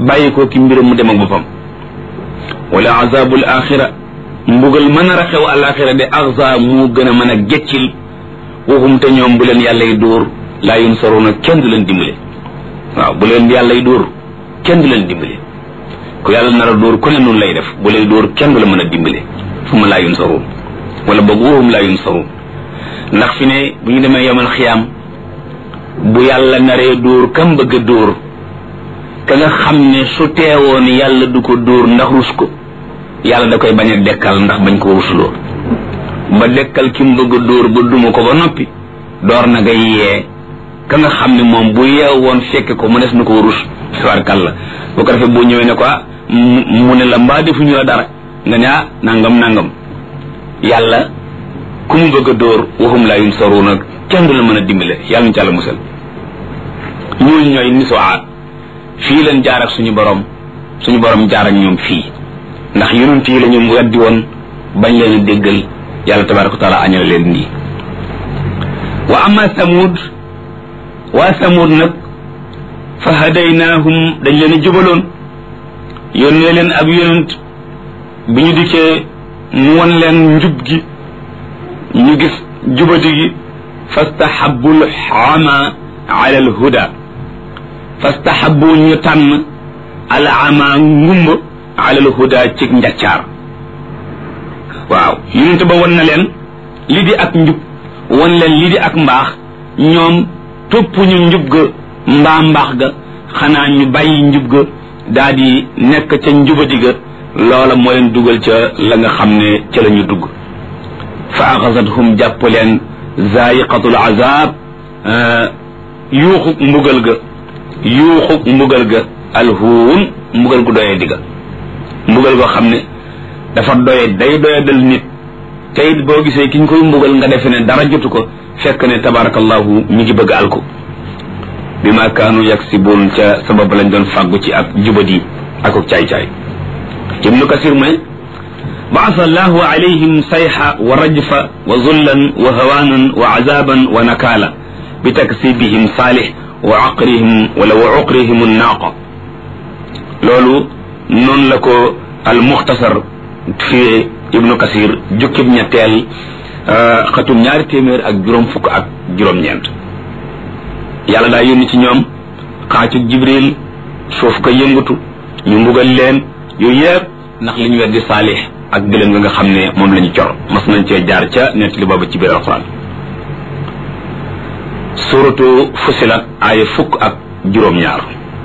bàyyi ko ki mbiram mu dem ak boppam wala azabul axira mbugal mën a xew alaxira de axza mu gën a mën a geccil waxum te ñoom bu leen yàlla y dóor laa yunsaruna kenn du leen dimbale waaw bu leen yàlla y dóor kenn du leen dimbale ku yàlla nar a dóor ku ne noonu lay def bu lay dóor kenn du la mën a dimbale fu ma laa yunsaruun wala boog waxum laa yunsaruun ndax fi ne bu ñu demee yomal xiyaam bu yàlla naree dóor kam bëgg a dóor ka nga xam ne su teewoon yàlla du ko dóor ndax rus ko yàlla da koy bañ a dekkal ndax bañ koo rusuloo ba dekkal ki mu bëgg a dóor ba duma ko ba noppi door na nga yee ka nga xam ne moom bu yeew woon fekke ko mu des na koo rus warkal la bu ko defee boo ñëwee ne ko mu ne la mbaa defuñu la dara nga ne ah nangam nangam yàlla ku mu bëgg a dóor waxum laa yum saru nag kenn du la mën a dimbale yàlla ñu ci àlla musal ñooñu ñooy niso aat fii leen jaar ak suñu borom suñu borom jaar ak ñoom fii ndax yonent yi la ñu weddi woon bañ leen a déggal yàlla tabaraka wa taala añal leen nii wa ama samud waa samud nag fa hadaynaahum dañ leen a jubaloon yónnee leen ab yonent bi ñu dikkee mu won leen njub gi ñu gis jubati gi fastahabu lxama ala alhuda fastahabu ñu tànn al ama ngumba ala alhuda cig njaccaar waaw yonent ba won na leen li di ak njub won leen li di ak mbaax ñoom topp ñu njub ga mbaa mbaax ga xanaa ñu bàyyi njub ga daa di nekk ca njubadi ga loola moo leen dugal ca la nga xam ne ca la ñu dugg fa axasathum jàpp leen zaiqatul azab yuuxu mbugal ga yuuxu mbugal ga alhuun mbugal gu doyee digga mbugal goo xam ne dafa doye day doye dal nit te it boo gisee ki ñu koy mbugal nga defe ne dara jotu ko fekk ne tabarakallahu mi ngi bëgg alko bi ma kaanu yaksibuun ca sabab lañ doon fàggu ci ak jubadi ak ak caay-caay ibnu kasir mu ne baasa allahu alayhim sayxa wa rajfa wa zullan wa hawaanan wa azaban wa nakaala bi taksibihim saalix wa aqrihim wala wa uqrihim annaaqa loolu noonu la ko al muxtasar fi ibnu kasir jukkib ñetteel xatum ñaari téeméer ak juróom fukk ak juróom-ñeent yàlla daa yónni ci ñoom xaacu jibril suuf ko yëngatu ñu mbugal leen yooyu yëpp ndax li ñu weddi saalix ak gëlëm nga nga xam ne moom la ñu cor mas nañ cee jaar ca nett li boobu ci biir alquran suratu fusilat aaya fukk ak juróom-ñaar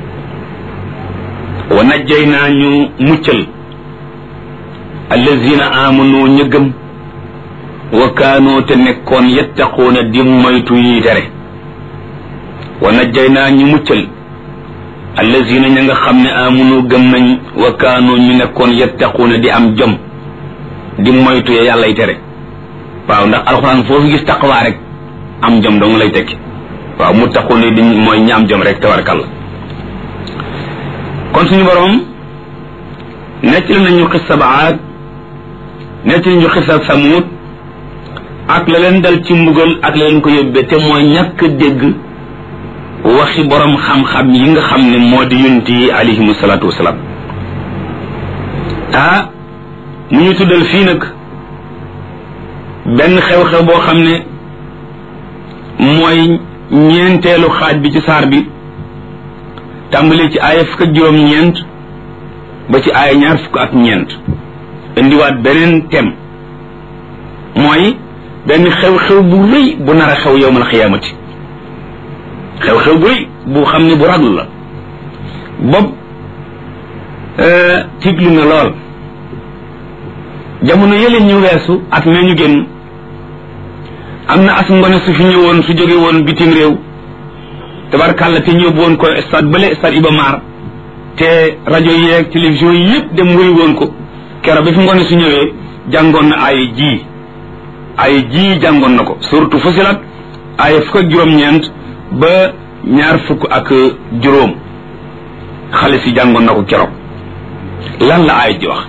wa najjay naa ñu muccal allazina amanu ñu gëm wa kaanoo te nekkoon yettaquuna di moytu yi tere wa najjay naa ñu muccal allazina ña nga xam ne amunu gëm nañ wa kaanoo ñu nekkoon yettaquuna di am jom di moytu ya yàllay tere waaw ndax alxuraan foofu gis taqwaa rek am jom dong lay tekki waaw mu taquuna di mooy ñaam jom rek tabarakalla kon suñu borom nettali nañu xissa baad nettali ñu xissa samuut ak la leen dal ci mbugal ak la leen ko yóbbee te mooy ñàkk dégg waxi borom xam-xam yi nga xam ne moo di yonent yi alayhimu salaatu wasalaam ah mu ñu tuddal fii nag benn xew-xew boo xam ne mooy ñeenteelu xaaj bi ci saar bi tàmbalee ci aaya fukk ak juróom-ñeent ba ci aaya ñaar fukk ak ñeent indiwaat beneen thème mooy benn xew-xew bu rëy bu nar a xew yowmal xiyaamati xew-xew bu rëy bu xam ne bu raglu la bopp tiglu na lool jamono yële ñu weesu at mee ñu génn am na as ngone su fi ñëwoon su jóge woon bitim réew tabarkàlla te ñëw woon ko stade bële stade Iba Mar te rajo yeeg télévision yi yëpp dem wëri woon ko keroog bi fi ngone su ñëwee jàngoon na ay ji ay ji jàngoon na ko surtout Fusilat ay fukk ak juróom-ñeent ba ñaar fukk ak juróom xale si jàngoon na ko keroog lan la ay ji wax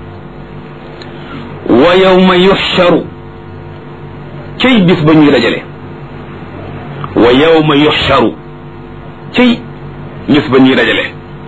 wa yawma yuxsharu cay bis ba ñuy dajale wa yawma yuxsharu cay bis ba ñuy dajale